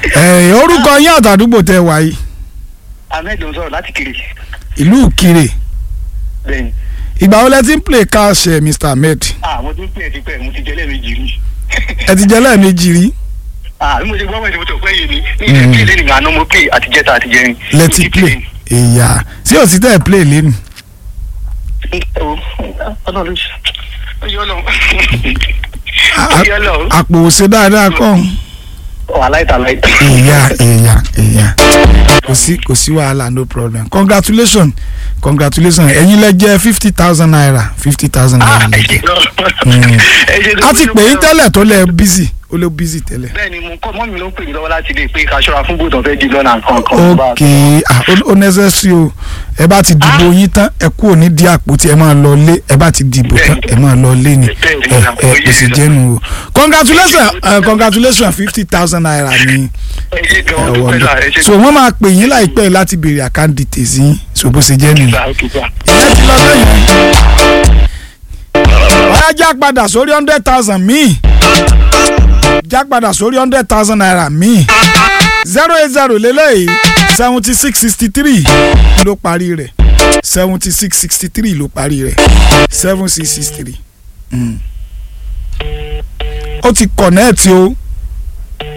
ẹ orúkọ yín àtàdúgbò tẹ wá yìí ahmed ló ń sọ̀rọ̀ láti kiri ìlú Ìkirè bẹ́ẹ̀ni ìgbà wo lẹ ti ń play cash ẹ Mr Ahmed ah mo ti ń pè é ti pẹ́ mo ti jẹ́ lẹ́ẹ̀mejì rí ẹ ti jẹ lẹ́ẹ̀mejì rí ah bí mo ṣe gbọ́ wẹ̀ ni mo tọ̀ pé yé mi ní ìṣe pé lẹ́nu àná mo pè àti jẹ́ta àti jẹrin. lẹ ti play èyà sí òsì tẹ play lẹ́nu ọlọ́run ló ṣe ọyọ́ lọ A- ọyọ́ lọ àpò òsè dáadáa kọ́ wàhálà ìtàlá èyà èyà èyà kò sí kò sí wàhálà no problem congratulations congratulations ẹ̀yin lẹ jẹ́ fifty thousand naira fifty thousand naira lẹ jẹ́ a ti pè é tẹ́lẹ̀ tó lẹ busy ó lẹ busy tẹ́lẹ̀. bẹ́ẹ̀ni mo kọ mọ mi ló ń pè mí lọ́wọ́ láti lè pé ká ṣọ́ra fún bòtàn fẹẹ di lọ́nà kankan. ok ah ó- ó necessary o ẹ bá ti dìbò yín tán ẹ kú òní di àpótí ẹ máa lọ lé ẹ bá ti dìbò tán ẹ máa lọ lé ni ẹ ẹ kò sì jẹnu o congratulations uh, congratulations fifty thousand naira ni ẹ ṣe gan ẹ ọdún pẹ̀lú ẹ wọlé ṣe so wọ́n máa pè yín láìpẹ́ láti béèrè account details yín so bó ṣe jẹ́ nìyẹn. gan ok gan. ìyẹn ti lọ lẹ́yìn. wọ́n á já padà sórí hundred thousand míì já padà sórí hundred thousand naira míì zero eight zero lélẹ́yìí seventy six sixty three ló parí rẹ̀ seventy six sixty three ló parí rẹ̀ seven six six three. ó ti kọ̀nẹ́ẹ̀tì o